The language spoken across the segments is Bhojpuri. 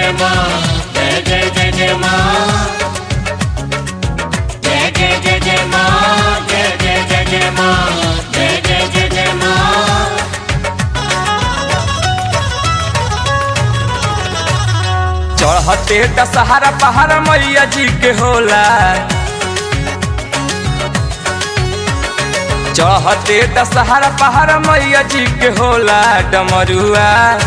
जय माँ जय जय जय जय माँ जय जय जय जय माँ जय जय जय जय माँ जय जय जय जय माँ चढ़ते दशहरा पहाड़ मैया जी के होला चढ़ते दशहरा पहाड़ मैया जी के होला डमरुआ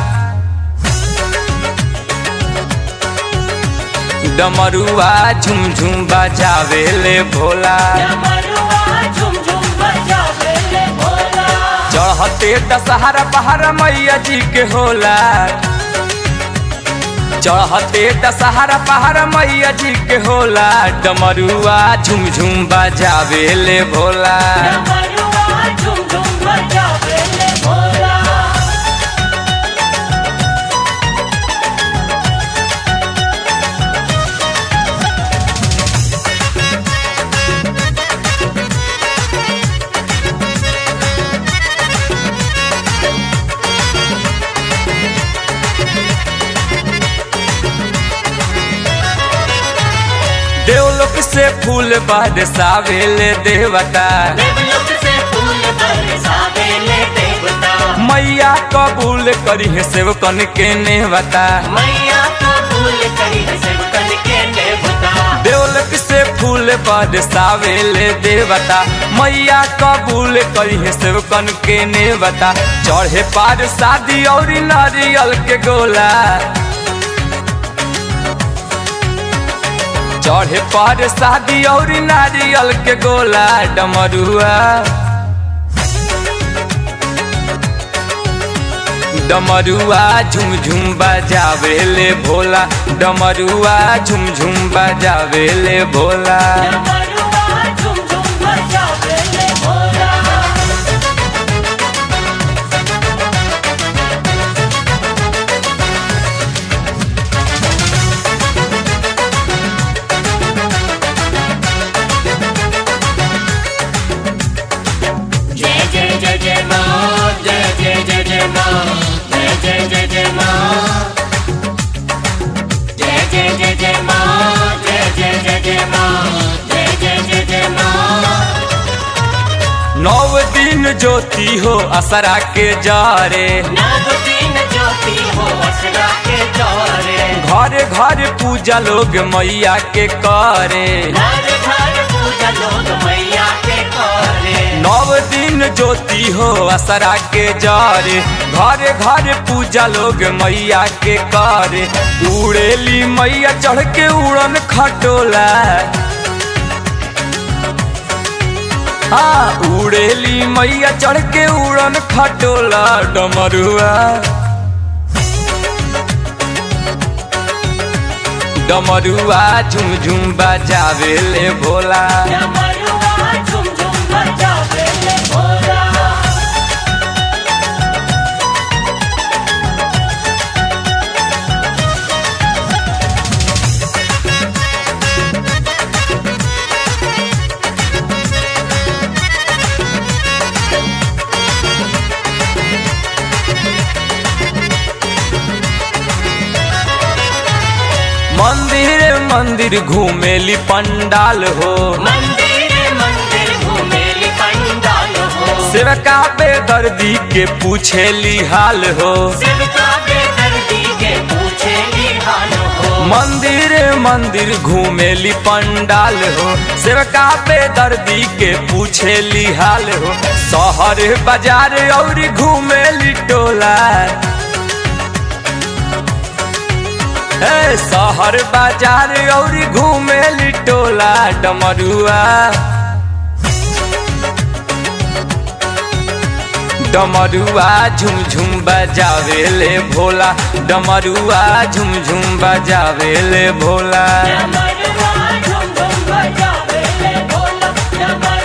डमरुआ झुम झुम बजावे ले भोला डमरुआ झुम झुम बजावे ले भोला चढ़ते दशहरा पहाड़ मैया जी के होला चढ़ते दशहरा पहाड़ मैया जी के होला डमरुआ झुम झुम बजावे ले भोला डमरुआ झुम झुम बजावे ले भोला देवलोक से फूल बरसावे ले देवता देवलोक से फूल बरसावे ले देवता मैया कबूल करी है सेवकन के नेवता मैया कबूल करी है सेवकन के देवता देवलोक से फूल बरसावे ले देवता मैया कबूल करी है सेवकन के नेवता चढ़े पार शादी और नारियल के गोला चढ़े पार शादी और नारियल के गोला डमरुआ डमरुआ झुम झुम बजावे ले भोला डमरुआ झुम झुम बजावे ले भोला डमरुआ झुम झुम बजावे ले भोला जय जय जय जय माँ जय जय जय जय माँ जय जय जय जय माँ जय जय जय जय माँ जय जय जय जय माँ जय जय जय जय माँ नौ दिन ज्योति हो असरा के जारे नव दिन ज्योति हो असरा के चौरे घर घर पूजा लोग मैया के करे घर घर पूजा लोग मैया के करे नव दिन ज्योति हो असरा के जारे घर घर पूजा लोग मैया के करे उड़ेली मैया चढ़ के उड़न खटोला हाँ उड़ेली मैया चढ़ के उड़न खटोला डमरुआ डमरुआ झुम झुम बजावे ले भोला डमरुआ झुम झुम बजावे ले भोला मंदिर मंदिर घूमेली पंडाल हो मंदिर मंदिर घूमेली पंडाल हो सेवका बेदर्दी के पूछेली हाल हो सेवका बेदर्दी के पूछेली हाल हो मंदिर मंदिर घूमेली पंडाल हो सेवका बेदर्दी के पूछेली हाल हो शहर बाजार और घूमेली टोला ए शहर बाजार और घूमेली टोला डमरुआ डमरुआ झुम झुम बजावे ले भोला डमरुआ झुम झुम बजावे ले भोला डमरुआ झुम झुम बजावे ले भोला डमरुआ